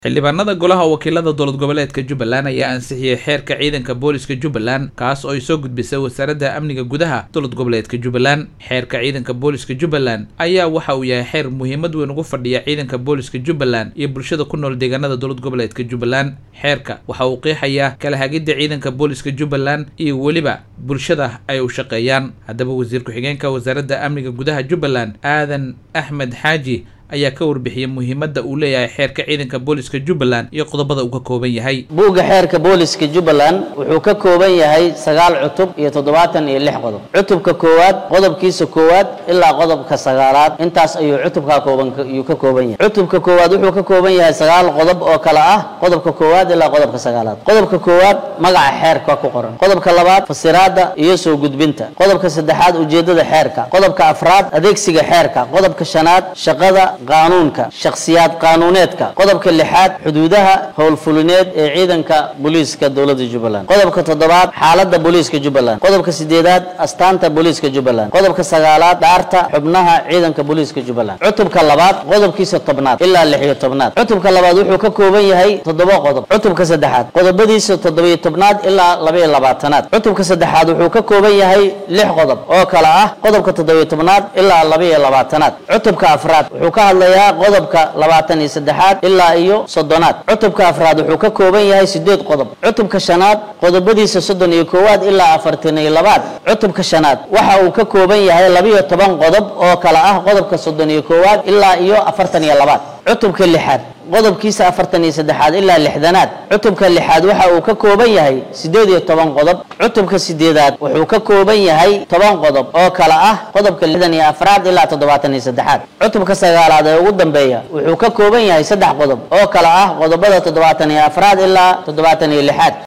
xildhibaanada golaha wakiilada dowlad goboleedka jubbaland ayaa ansixiyey xeerka ciidanka booliska jubbaland kaas oo ay soo gudbisay wasaaradda amniga gudaha dowlad goboleedka jubbaland xeerka ciidanka booliska jubbaland ayaa waxa uu yahay xeer muhiimad weyn ugu fadhiya ciidanka booliska jubbaland iyo bulshada ku nool deegaanada dowlad goboleedka jubbaland xeerka waxa uu qeexayaa kala hagidda ciidanka booliska jubbaland iyo weliba bulshada ay u shaqeeyaan haddaba wasiir ku-xigeenka wasaaradda amniga gudaha jubbaland aadan axmed xaaji ayaa ka warbixiyey muhiimadda uu leeyahay xeerka ciidanka booliska jubbaland iyo qodobada uu ka kooban yahay buugga xeerka booliska jubbaland wuxuu ka kooban yahay sagaal cutub iyo toddobaatan iyo lix qodob cutubka koowaad qodobkiisa koowaad ilaa qodobka sagaalaad intaas ayuu cutubkaa kooban ayuu ka kooban yahay cutubka koowaad wuxuu ka kooban yahay sagaal qodob oo kale ah qodobka koowaad ilaa qodobka sagaalaad qodobka koowaad magaca xeerka ku qoran qodobka labaad fasiraada iyo soo gudbinta qodobka saddexaad ujeedada xeerka qodobka afraad adeegsiga xeerka qodobka shanaad shaqada qaanuunka shakhsiyaad qaanuuneedka qodobka lixaad xuduudaha howlfulineed ee ciidanka booliiska dowladda jubbaland qodobka toddobaad xaaladda booliiska jubbaland qodobka sideedaad astaanta booliiska jubbaland qodobka sagaalaad dhaarta xubnaha ciidanka booliiska jubbaland cutubka labaad qodobkiisa tobnaad ilaa lix iyo tobnaad cutubka labaad wuxuu ka kooban yahay toddoba qodob cutubka saddexaad qodobadiisa toddobiyo tobnaad ilaa labaiyo labaatanaad cutubka saddexaad wuxuu ka kooban yahay lix qodob oo kale ah qodobka toddobiyo tobnaad ilaa labaiyo labaatanaad cutubka afraad wuxuu ka hadlayaa qodobka labaatan iyo saddexaad ilaa iyo soddonaad cutubka afraad wuxuu ka kooban yahay sideed qodob cutubka shanaad qodobadiisa soddon iyo koowaad ilaa afartan iyo labaad cutubka shanaad waxa uu ka kooban yahay labiyo toban qodob oo kale ah qodobka soddon iyo koowaad ilaa iyo afartan iyo labaad cutubka lixaad qodobkiisa afartan iyo saddexaad ilaa lixdanaad cutubka lixaad waxa uu ka kooban yahay siddeed iyo toban qodob cutubka sideedaad wuxuu ka kooban yahay toban qodob oo kale ah qodobka lixdan iyo afraad ilaa toddobaatan iyo saddexaad cutubka sagaalaad ee ugu dambeeya wuxuu ka kooban yahay saddex qodob oo kale ah qodobada toddobaatan iyo afraad ilaa toddobaatan iyo lixaad